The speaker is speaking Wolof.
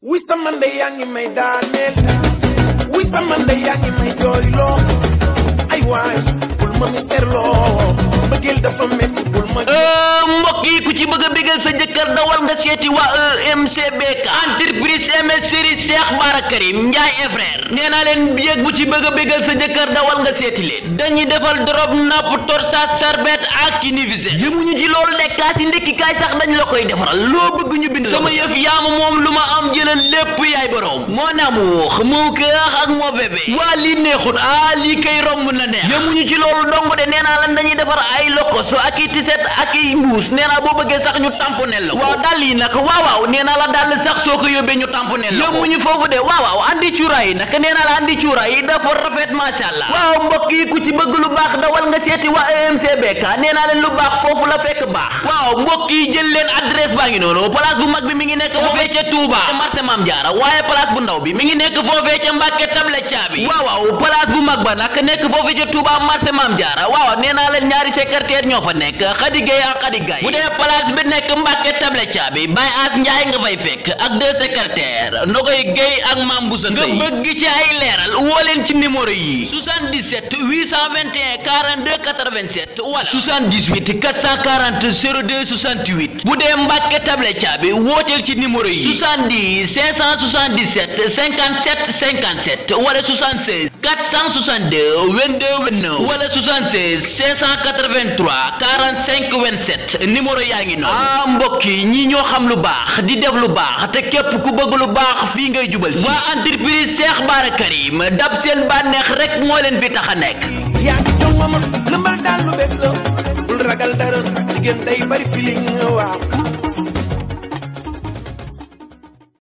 wuy sama ndey yaa ngi may daaneel wuy sama ndey yaa ngi may jooyloo ay waay bul ma mi serloo mbëggeel dafa metti bul ma mbokk yi ku ci bëgg a bégal sa jëkkër dawal nga seeti waa EMCBK entreprise MS série Cheikh Bara Karim Ndiaye et frère nee naa leen yéeg bu ci bëgg a bégal sa jëkkër dawal nga seeti leen dañuy defal drop napp torsade sarbet ak univisé yëmuñu ci loolu de kaas yi ndekki kaay sax dañ la koy defaral loo bëgg ñu bind sama yëf yaama moom lu ma am jëlal lépp yaay borom moo amour moo cœur ak moo bébé waa lii neexut ah lii kay romb na neex yëmuñu ci loolu dong de nee naa lan dañuy defar ay lokoso ak i tiset ak i mbuus nee naa boo bëggee sax ñu tamponel la waaw dàll yi nag waaw waaw nee naa la dàll sax soo ko yóbbee ñu tamponel la yóbbuñu foofu de waaw waaw andi cuuraay yi nag nee naa la andi cuuraay yi dafa rafet macha allah waaw mbokk yi ku ci bëgg lu baax dawal nga seeti waa EMCBK nee naa leen lu baax foofu la fekk baax waaw mbokk yi jël leen adresse baa ngi noonu place bu mag bi mi ngi nekk foofee ca Touba ca marché Mame Diarra waaye place bu ndaw bi mi ngi nekk foofee ca Mbàkke table caabi waaw waaw place bu mag ba nag nekk foofee ca Touba marché Mame Diarra waaw nee naa leen ñaari secrétaire ñoo fa nekk Khady Gueye ak Khady Gaye bu dee place bi nekk Mbàkke table caabi Baye As Njaay nga fay fekk ak deux secrétaires Nogoy Gueye ak Mame Boussa Seye nga bëgg ci ay leeral woo leen ci numéro yi 77 821 42 87 wala 78 440 02 68 bu dee Mbàkke table caabi wooteel ci numéro yi 70 577 57 57 wala 76 462 22 29 wala 76 583 45 27 numéro yaa ngi noonu ah mbokk yi ñii ñoo xam lu baax di def lu baax te képp ku bëgg lu baax fii ngay jubal waa entreprise Cheikh Bara Karim dab seen bànneex rek moo leen fi tax a nekk yaa ngi jox ma ma lëmbal daal lu bees la bul ragal dara jigéen day bari feeling waaw